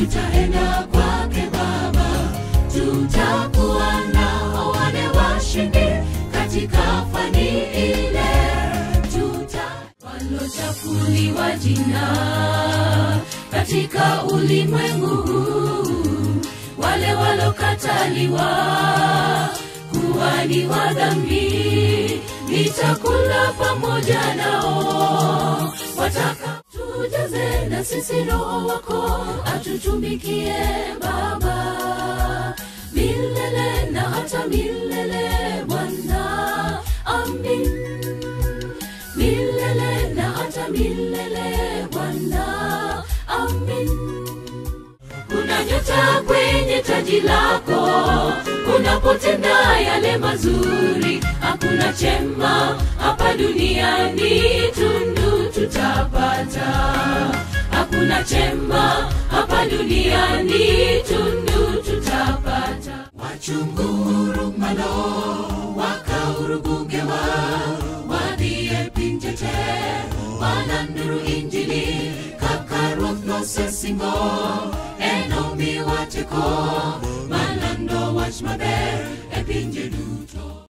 tutaenda kwake Baba, tutakuwa na wale washindi katika fani ile, tuta walochafuliwa jina katika ulimwengu huu, wale walokataliwa kuwa ni wa dhambi, nitakula pamoja nao, wataka tujaze na sisi Roho wako atutumikie Baba milele na hata milele, Bwana. Amin milele na hata milele, Bwana. Amin. Kuna nyota kwenye taji lako, unapotenda yale mazuri. Hakuna chema hapa duniani, tundu tutapata. Hakuna chema hapa duniani, tundu tutapata. Wachungurumano wakaurubugewa wadhiye pinjete wananduru injili kakaruoth nosesingo enomi wateko malando wach maber e pinje duto